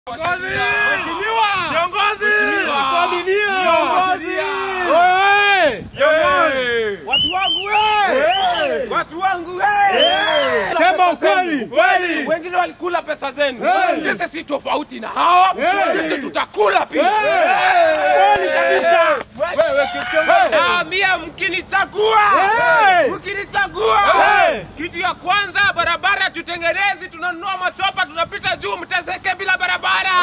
Viongozi! Familia! Viongozi! Oe! Watu wangu we! Watu wangu we! Sema ukweli. Kweli. Wengine walikula pesa zenu. Hey! Sisi si tofauti na hawa. Hey! Sisi tutakula pia. Kweli kabisa. Wewe kiongozi. Na mia mkinichagua. Hey! Mkinichagua. Hey! Kitu ya kwanza barabara tutengenezi, tunanunua machopa, tunapita juu, mteseke bila barabara.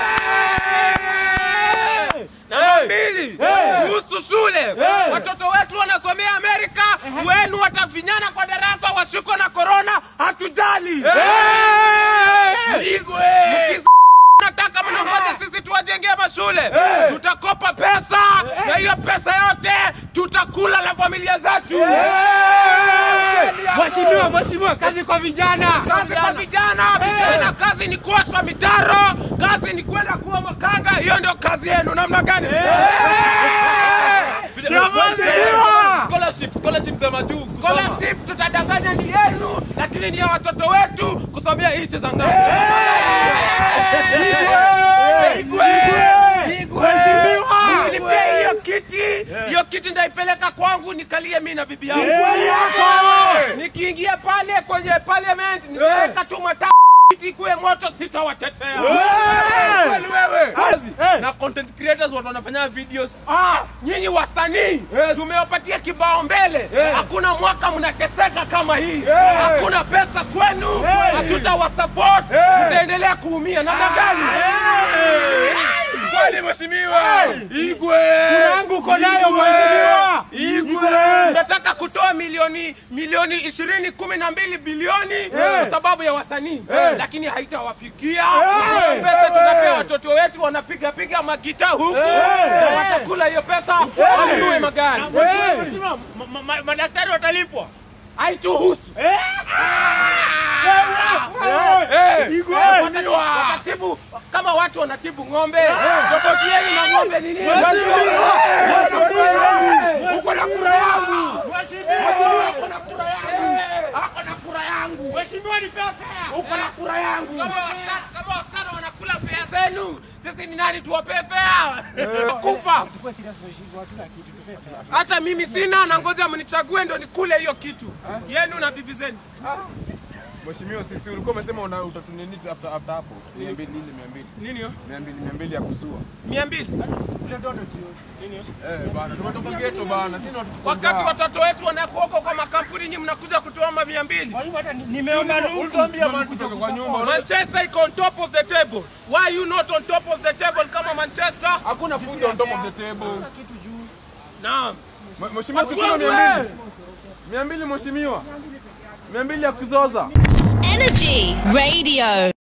Namba mbili, kuhusu shule, watoto wetu wanasomea Amerika, wenu watafinyana kwa darasa, washikwe na korona, hatujali. Mkiz- nataka mnongoje sisi tuwajengee mashule, tutakopa pesa na hiyo pesa yote tutakula na familia zetu. Mheshimiwa, mheshimiwa, kazi kwa vijana. Kazi kwa vijana, vijana, kazi ni kuosha mitaro, kazi ni kwenda kuwa makanga. Hiyo ndio kazi yenu. Namna gani? Mheshimiwa. Scholarship, scholarship za majuu. kusoma. Scholarship tutadanganya ni yenu, lakini ni ya watoto wetu kusomea nchi za ng'ambo. Mheshimiwa. Nilipia hiyo kiti, hiyo kiti ndaipeleka kwangu nikalie mimi na bibi yangu. Nikiingia pale kwenye parliament niweka tu mata kiti kuwe moto, sitawatetea. Kweli wewe. Kazi. Hey. Na content creators watu wanafanya videos. Ah, nyinyi wasanii tumewapatia kibao mbele. Hakuna mwaka mnateseka kama hii, hakuna pesa kwenu, hatutawasupport, mtaendelea kuumia. Namna gani? Kweli mheshimiwa. Igwe. Yangu uko nayo mheshimiwa. Igwe. Nataka kutoa milioni milioni ishirini kumi na mbili bilioni kwa sababu ya wasanii, lakini haitawafikia. Hiyo Pesa tunapea watoto wetu, wanapiga piga magita huku na watakula hiyo pesa, wanunue magari. Mheshimiwa, ma- ma- madaktari watalipwa. Haituhusu. Igwe. watatibu kama watu wanatibu ng'ombe. Tofauti yenu na ng'ombe ni nini? Uko na kura yangu, uko na kura yangu, ako na kura yangu, Mheshimiwa, ni pesa. uko na kura yangu. Kama wasichana kama wasichana wanakula fea zenu, sisi ni nani tuwapee fea? Kufa. Hata mimi sina, na ngoja mnichague ndo nikule hiyo kitu yenu na bibi zenu. Mheshimiwa, sisi ulikuwa umesema una utatunini after after hapo. 200 nini 200. Nini hiyo? 200 200 ya kusua. mia mbili Eh bana, tumetoka ghetto bana. Sisi watu wakati watoto wetu wanakuoko kwa makampuni, nyinyi mnakuja kutoa ma mia mbili. Nimeona ulituambia bana kutoka kwa nyumba. Manchester iko on top of the table. Why you not on top of the table kama Manchester? Hakuna food on top of the table. Naam. Mh- Mheshimiwa, Watu sisi wangu, 200. 200 mheshimiwa. 200 ya kuzoza. Energy Radio.